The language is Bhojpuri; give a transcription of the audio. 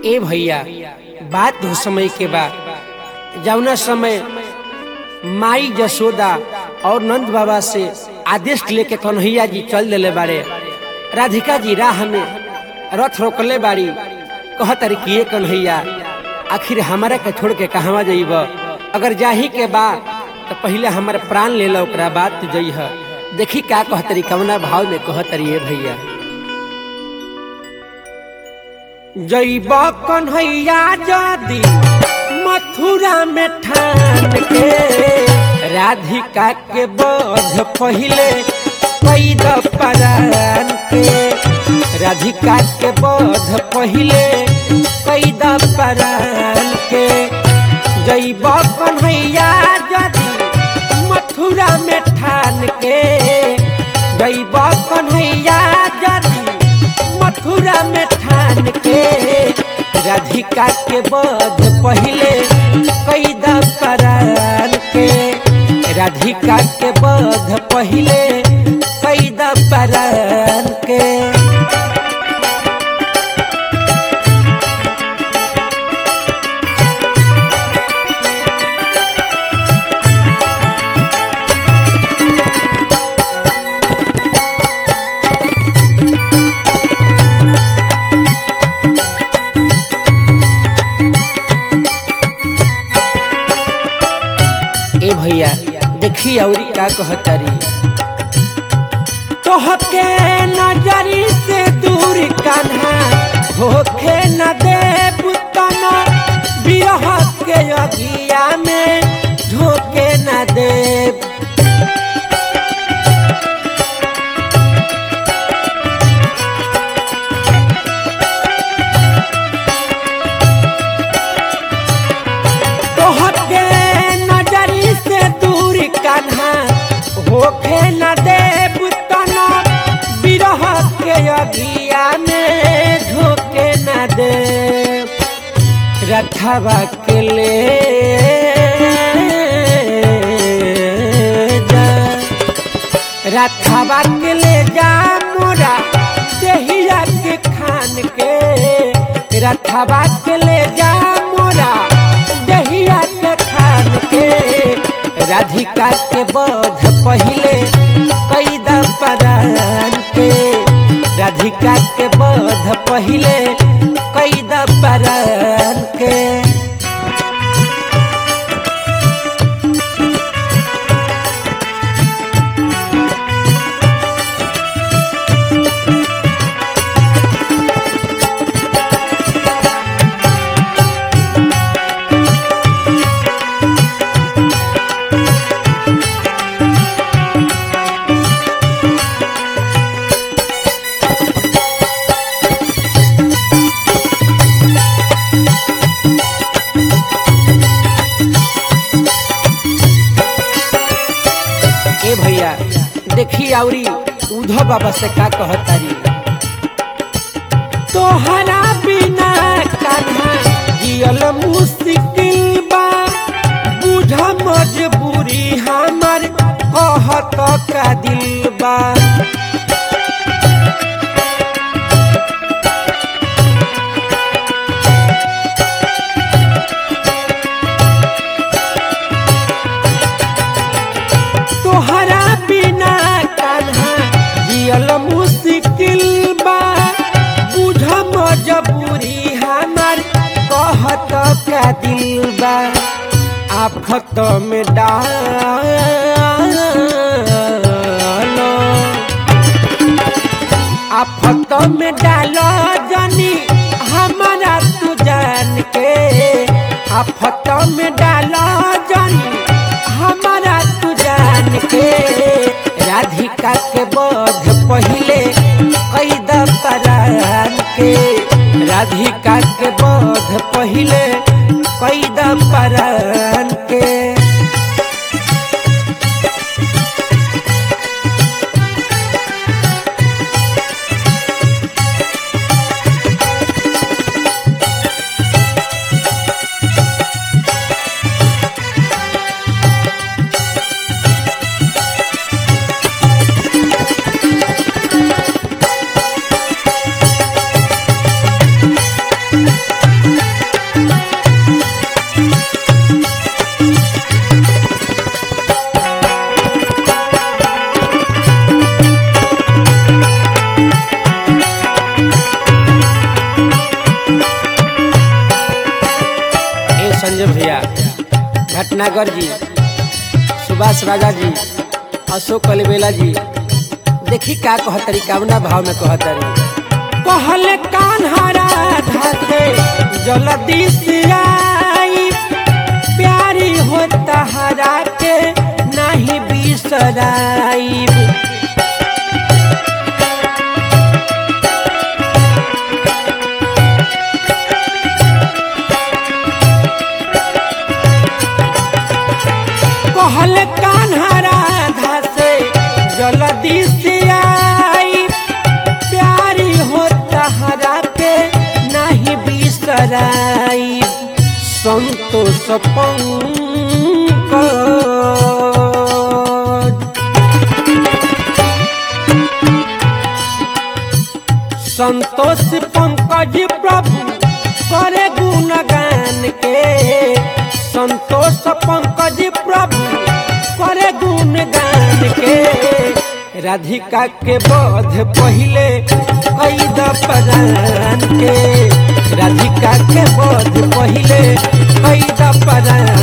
ए भैया बात हो समय के बा जौना समय माई जसोदा और नंद बाबा से आदेश लेके कन्हैया जी चल दिले बाड़े राधिका जी राह में रथ रोकले बाड़ी कह तारी कि ये कन्हैया आखिर हमारा के छोड़ के कहवा जाइब अगर जाही के बा तो पहले हमारे प्राण ले लो ओकरा बाद तू जइह देखी का कहतरी कवना भाव में कहतरी ये भैया जइब कन्हैया जदी मथुरा में ठान के राधिका के बोध पहिले कैद परान के राधिका के बोध पहिले कैद परान के जइब कन्हैया जदी मथुरा में ठान के जइब कन्हैया जदी मथुरा में ठान के राधिका के बोध पहिले कैद परान के राधिका के बोध पहिले कैद परान के ए भैया देखी औरी का कहतारी तोहके नजरी से दूर कान्हा होखे न देव तना बिरह के अगिया में ढोके न देव तोहके नजरी से दूर कान्हा होखे न देव तना बिरह के अगिया में ढोके न देव रथवा के ले जा रथवा के ले जा मोरा देहिया के खान के रथवा के ले जा मोरा दहिया के खान के राधिका के बोध पहिले कैद परान के राधिका के बोध पहिले कैद परान के ए भैया देखी औरी उधो बाबा से का कहतारी तोहरा बिना कान्हा जियल मुश्किल बा बुझ मजबूरी हमर कहत का दिल बा तोहरा बिना कान्हा जियल मुश्किल बा बुझ मजबूरी हमार कहत का दिल बा आफत में डालो आफत में डालो जनी हमारा तू जान के आफत में डालो जनी हमारा तू जान के राधिका के बोध पहिले कैद परान के राधिका के बोध पहिले कैद परान के संजय भैया भटनागर जी सुभाष राजा जी अशोक अलबेला जी देखी का कहतरी कावना भाव में कहतरी कहले कान्हारा धाते जल्दी से आई प्यारी हो तहरा के नहीं बिसराई कहल कान्हरा धासे जल्दी से आई प्यारी हो तहरा के नहीं बिसराई संतोष पंकज संतोष पंकज प्रभु करे गुणगान के संतोष पंकज प्रभु करे गुणगान के राधिका के बोध पहिले कैद परान के राधिका के बोध पहिले कैद परान